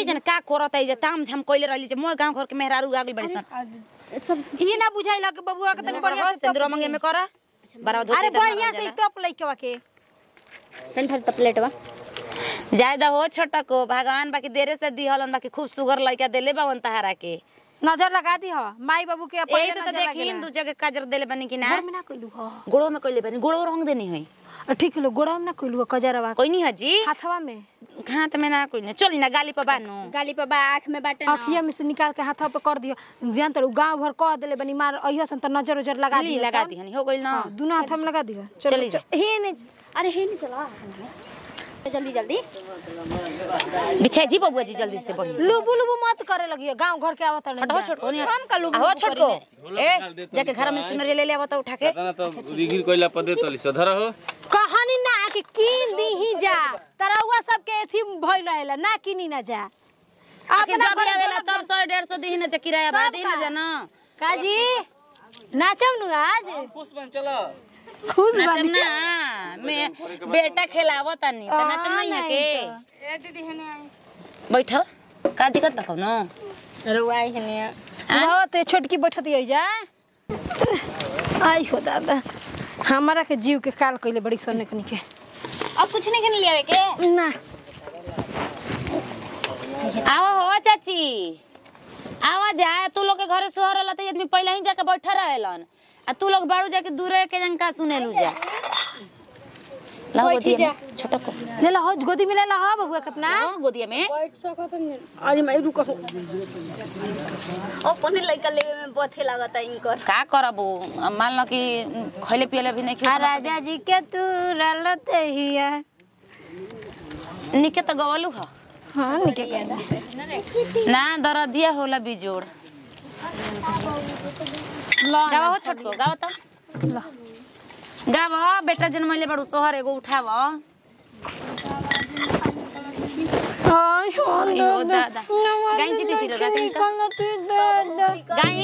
के जन का करत है जे ताम झाम कइले रहली जे मोर गांव घर के मेहरारू आगल बड़ी सन सब ई ना बुझाइला कि बबुआ के तनी बढ़िया से सिंदूर मंगे में कर बड़ा धोती अरे इधर बढ़िया लगावल से जाला। टप लइकवा के तनी थोड़ी तपलेटवा ज्यादा हो छोटा को भगवान बाकी देरे से दिहलन बाकी खूब सुगर लइका देले बावन तहारा के नजर लगा दी ह माई बाबू के एही पहिले से तो नजर देखी लगेला दू जगह काजर देले बनी कि ना गोड़ में ना कइलू ह गोड़ो में कइले बनी गोड़ो रंग देनी होई अ, ठीक लो गोड़ा में ना कइलू ह कजरवा कोई नहीं हजी हाथवा में हाथ में ना कोई नहीं चली ना गाली पर बानू गाली पर बा आँख में बाटे ना अखिया में से निकाल के हाथवा पे कर दियो जान तड़ू गांव भर कह देले बनी मार अइहो सन त नजर उजर लगा ली दियो लगा सन। दी हनी हो गइल ना हाँ, दुनो हाथ में लगा दियो चली जा। हे ने अरे हे नहीं चला जल्दी जल्दी बिछाई जी बबुआ जी जल्दी से बढ़ी लुबु लुबु मत करे लगियो गांव घर के आवत हटो छोटको नहीं हम का लोग हो छोटको ए जाके घर में चुनरी ले ले आवत उठा के ना तो रिगिर कोइला पदे तली सधर हो कहानी ना कि कीन दीही जा तरौआ सब के एथी भइल रहेला ना किनी ना जा आके जब भी आवेला तब 100 150 दी ना जे किराया बा दी ना जाना काजी नाचम नु आज पुष्पन चलो खुश नाचम बनी ना मैं बेटा खिलावत तनी त नाचम नहीं है के बैठ का दिक्कत बा कौनो रुआई हने बहुत छोटकी बैठत होई जा आई हो दादा हमारा के जीव के काल कइले बड़ी सोने कनी के अब कुछ नहीं खन लियावे के ना आओ हो चाची आवा जा तू लोग के घरे सोहर रहला त आदमी पहले ही जाके बैठा रहेलन आ तू लोग बाड़ू जाके दूरे के जन का सुनेलू जा लाओ गोदिया में छोटा को ले ला हो गोदी में ले ला हो बबुआ के अपना लाओ गोदिया में अरे मैं रुको अपने लइका लेवे में बथे लागत है इनकर का करबू अब मान लो कि खैले पियले भी नहीं आ खियो राजा जी के तू रलते हिया निके तो गवलू ह हां निके ना दरदिया होला बिजोड़ गावा हो छोटको गावा त गावा बेटा जन्मैले बड़ू सोहर एगो उठाव आई हो अयो दादा गाई जी दीदी रात गाई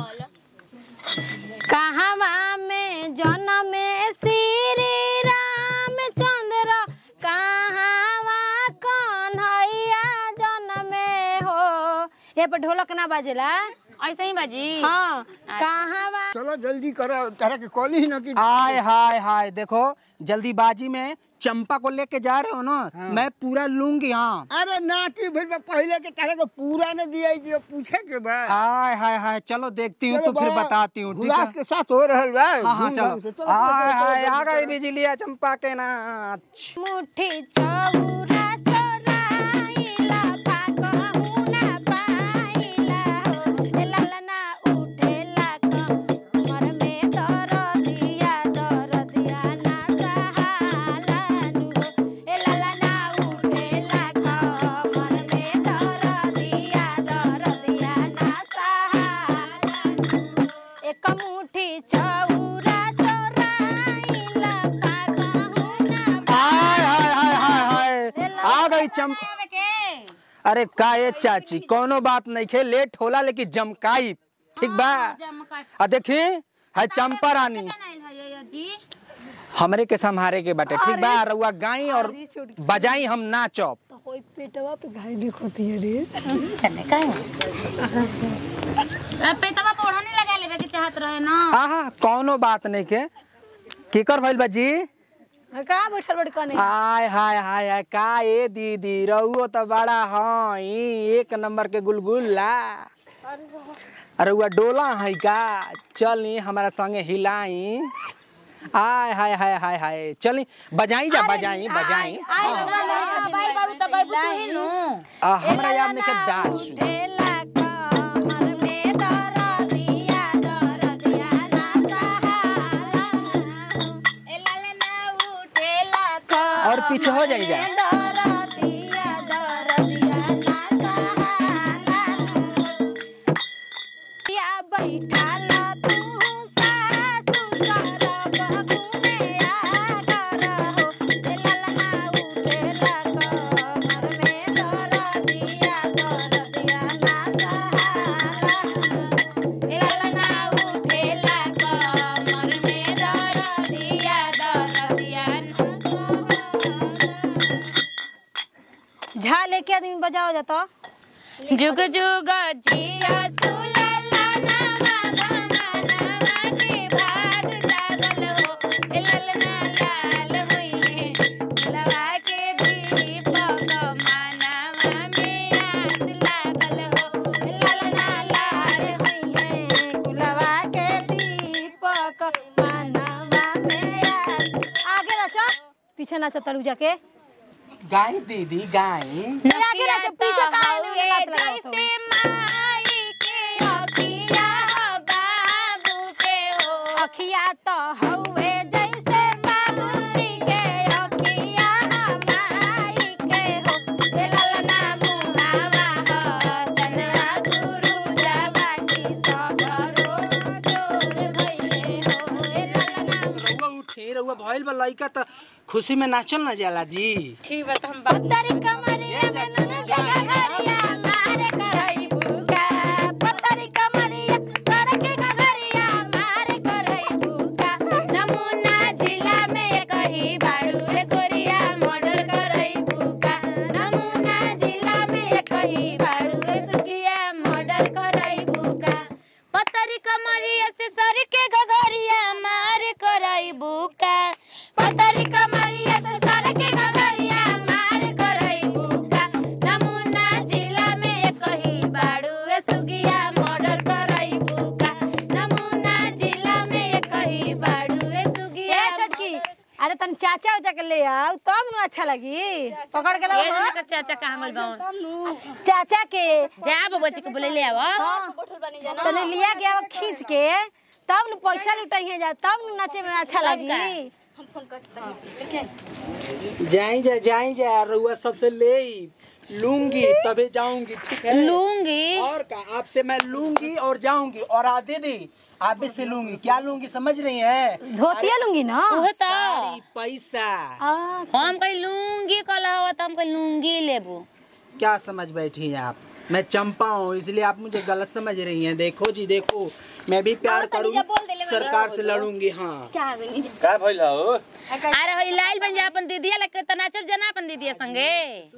कहवा में जन्म श्री रामचंद्र कहवा कन्हैया जन्म हो ये पर ढोलक ना बाजेला ऐसे ही बाजी हाँ कहवा चलो जल्दी करो तरह के कॉल ही ना कि हाय हाय हाय देखो जल्दीबाजी में चंपा को लेके जा रहे हो ना मैं पूरा लूंगी हाँ अरे ना की भाई बा पहले के तरह के पूरा ने दिया है कि पूछे के बा हाय हाय हाय चलो देखती हूँ तो फिर बड़ा बताती हूँ ठीक हुलास है के साथ हो रहल बा हाँ हाँ धूमधाम चलो से। चलो, हाय चलो, हाय चलो, आ चलो, गई चलो। बिजलिया चंपा के नाच मुट्ठी चौरा चोराइला फाकहु ना पाइला हो ए ललना उठेला कमर में दरदिया दरदिया ना सहालानु हो ए ललना उठेला कमर में दरदिया दरदिया ना सहालानु एक मुट्ठी चौरा चोराइला फाकहु ना हाय हाय हाय हाय हाय आ गई चंपा अरे का ये चाची कोनो बात नहीं खे लेट होला लेकिन जमकाई ठीक बा आ देखी है चंपा रानी हमरे के संहारे के बाटे ठीक बा रउआ गाई और बजाई हम नाचब होई पेटवा पे घाई दिखती है रे पेटवा पर ओढ़नी लगा लेवे के चाहत रहे ना आहा कोनो बात नहीं के केकर भइल बा जी का बैठल बड़ कने हाय हाय हाय हाय का ए दीदी रहुओ तो बड़ा हाँ एक नंबर के गुलगुल्ला अरे हुआ डोला है का चली हमारा संगे हिलाई आय हाय हाय हाय हाय चली बजाई जा बजाई बजाई भाई बाड़ू त गइबू तू ही नु आ, हमरा याद नहीं के दासू उठेला कमर में दरदिया दरदिया ना सहारा ए लाले ना उठेला और पीछे हो जाई जा दरदिया दरदिया ना सहारा या बैठाला तू सासु सरब गुने आ करहो ए ललना उठेला कमर में दरदिया दरदिया ना सहारा ए ललना उठेला कमर में दरदिया दरदिया ना सहारा झा लेके आदमी बजाओ जाता जुग जुग जिया सुलला नवा गमनवा के भाग जागल हो ए ललना लाल होइने लवा के दीपक मानवा में आस लागल हो ए ललना लाल होइने कुलवा के दीपक मानवा में आस। आगे नाचो पीछे नाचो तड़ू जाके गाय दीदी गाय आगे नाचो पीछे काहे नहीं हाथ लगावत हो? जैसे माई के अखिया बाबू के हो अखिया तो हौवे जैसे बाबूजी के अखिया माई के हो ए ललना मुहावा हो चनवा सुरुजवा की सगरो चोर भइले हो ए ललना रउआ उठे रउआ भइल बा लइका त खुशी में नाचल ना जाला जी पत्थरी कमरिया में ननका घरिया मारे करई भूखा पत्थरी कमरिया सर के घरिया मारे करई भूखा नमूना जिला में कही बाड़ू रे गोरिया मर्डर करई भूखा नमूना जिला में कही बाड़ू रे सुगिया मर्डर करई भूखा पतरी कमरिया से सर के गगरिया मार करई भूखा पतरी कमरिया से सर के गगरिया मार करई भूखा नमूना जिला में कही बाड़ू रे सुगिया मर्डर करई भूखा नमूना जिला में कही बाड़ू रे सुगिया ए छोटकी अरे तन चाचा उचा के ले आओ तब नु अच्छा लगी पकड़ के ये लाओ जना का चाचा कहाँ गइल बावन चाचा के जा बबची के बोले ले आव हाँ तने लिया के आओ खींच के तब नु पैसा लुटाइए जा तब नु नाचे में अच्छा लगी जाई जा जाई जा रउआ सबसे ले लूंगी तबे जाऊंगी ठीक है लूंगी और का आपसे मैं लूंगी और जाऊंगी और आ दीदी आप भी से लूंगी क्या लूंगी समझ रही हैं धोतिया लूंगी ना उहे त साड़ी पैसा हम कहीं लूंगी कल हवा त हम कहीं लूंगी लेबू क्या समझ बैठी हैं आप मैं चंपा हूँ इसलिए आप मुझे गलत समझ रही हैं देखो जी देखो मैं भी प्यार करूंगी सरकार से लड़ूंगी हाँ क्या बनी का भइल हो अरे होई लाइल बन जा अपन दीदिया लेके त नाचब जना अपन दीदिया संगे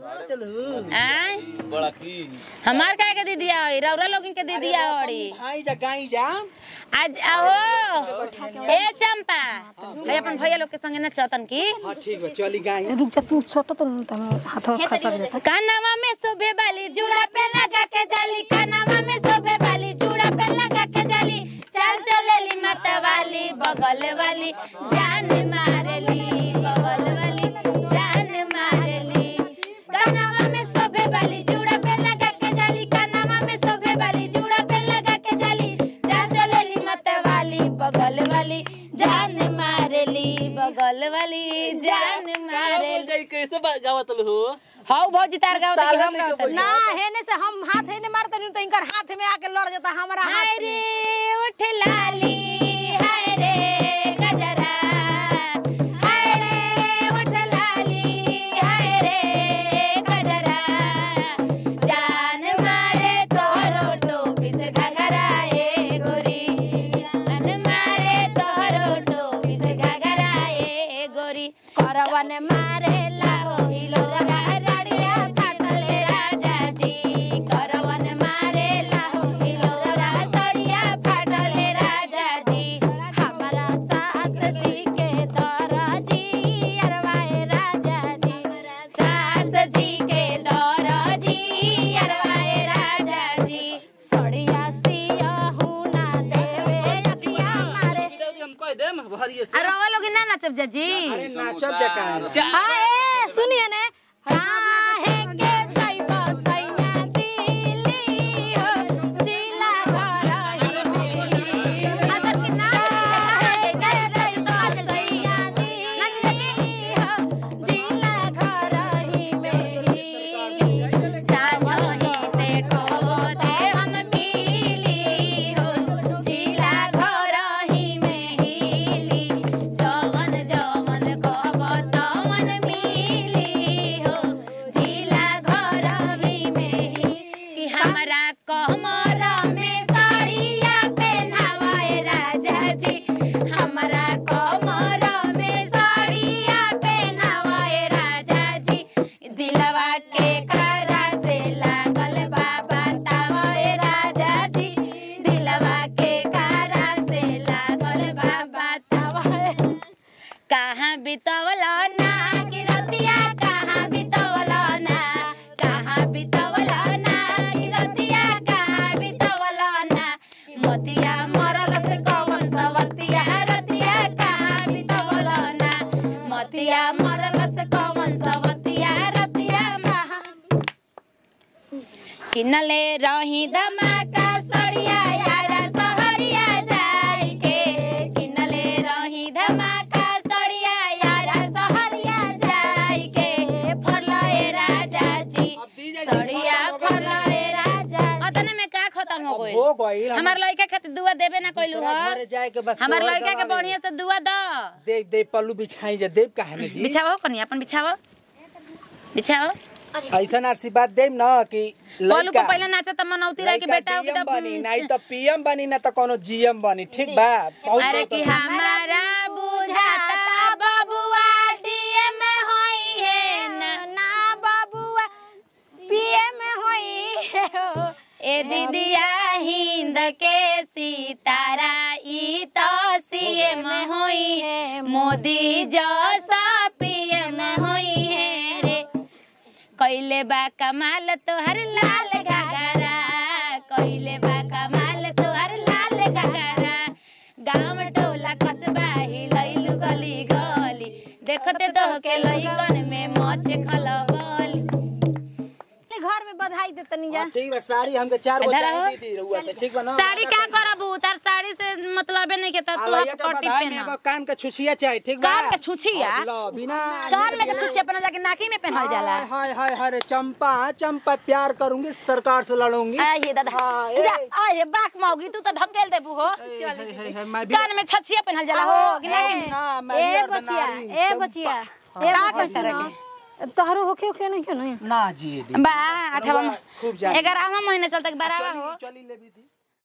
आय बड़ा की हमार काहे के दीदिया होई रौरा लोगन के दीदिया होड़ी भाई जा गाई जा आज आओ ए चंपा भाई अपन भैया लोग के संगे नचतन की हाँ ठीक है चली गाई रुक जा तू सोटो तो तम हाथ खसक जाता कानवा में शोभे वाली जुड़ा पे लगा के जाली कानवा में शोभे वाली जुड़ा पे लगा के जाली चल चलेली मत वाली बगल वाली जान मारेली बगल वाली जान मारेली कानवा में शोभे वाली जुड़ा पे लगा के जाली कानवा में शोभे वाली जुड़ा पे लगा के जाली चल चलेली मत वाली बगल वाली जान मारेली बगल वाली जान मारेली जाई कैसे बा- गावत हो हौ भौजी तार गाँव तक हम गाँव तक ना हेने से हम हाथ हेने मारते नहीं तो इनकर हाथ में आके लड़ जाता हमारा हाय हाथ में। रे उठ लाली हाय रे गजरा हाय रे उठ लाली हाय रे गजरा जान मारे तोहरो टोपी से घघरा ए गोरी जान मारे तोहरो टोपी से घघरा ए गोरी करवन मारे लाहो हिलो राड़िया काटले राजा जी करवन मारे लाहो हिलो राड़िया काटले राजा जी हमारा सास जी के दौरा जी अरवाए राजा जी सास जी के दौरा जी अरवाए राजा जी सड़िया सिया हुना देवे अखिया मारे हम कह देम भरिए से अरे वो लोग ना नचब जाजी अरे नाचब जा कहाँ हाँ ए सुनिए ने काहे के जाइबा सैया दिली हो जिला घरही में अगर कि ना काहे के जाइबा सैया दिली हो जिला घरही में हिली साझही से ठोते हम मिली हो जिला घरही में हिली जवन जवन कहब तवन मिली हो जिला घरही में ही कि हमरा कमरा में साड़िया पहनावाए राजा जी हमरा कमरा में साड़िया पहनावाए राजा जी दिलवा के खरा से लागल बाबा किनले रही धमाका सड़िया यारा सहरिया जाई के किनले रही धमाका सड़िया यारा सहरिया जाई के फरलाए राजा जी सड़िया फरलाए राजा अतने में का खत्म हो गइल हो गइल हम- हमार लड़का खातिर दुआ देबे ना कइलू दूसरा ह घरे जाए के बस हमार तोहर लड़का के डरावे। बढ़िया से दुआ द देव देव पल्लू बिछाई जा देव काहे में जी बिछाओ कनी अपन बिछाओ बिछाओ ऐसा आशीर्वाद देम न कि बोलू को लड़का पहले नाचा त मनौती रह के लड़का बेटा हो कि DM तब बनी नहीं तो पीएम बनी ना तो कोनो जीएम बनी ठीक बा बहुत अरे बहुत कि हमारा बुझाता बबुआ डीएम होई है न ना बाबुआ पीएम होई है हो ए दीदिया हिंद के सितारा ई तो सीएम होई है मोदी जैसा पीएम होई है रे कइले बा कमाल तोहर लाल घाघरा कइले बा कमाल तोहर लाल घाघरा गांव टोला कस्बा हिलैलु गली गली देखते तो के लइकन में मच खलबली घर में बधाई दे तनी जा हाँ, ठीक बा साड़ी हमके चार गो इधर चाही आओ। दी थी रउआ से ठीक बा ना साड़ी का करबू तार साड़ी से मतलब नहीं के तू आलैया आप के पट्टी बधाई में पहना एगो कान के छुछिया चाही ठीक बा कान के छुछिया? हाँ, लो, बिना कान में के छुछी अपना जाके नाकी में पहनल जाला हाय हाय हाय हाय रे चंपा चंपा प्यार करूंगी सरकार से लड़ूंगी आ ये दादा हाँ, जा ए। आ ये बाक मौगी तू तो ढकेल देबू हो ए, हाय, हाय, हाय, मैं भी कान में छछिया पहनल जाला हो कि नहीं ना मैं ए भी बचिया अर्धनारी, ए चंपा। बचिया का कर तरह तोहरो होखे होखे नहीं क्यों नहीं ना जी दी बा अठवा खूब जानी। ग्यारहवा महीने चल तक बारहवा हो चली चली ले भी थी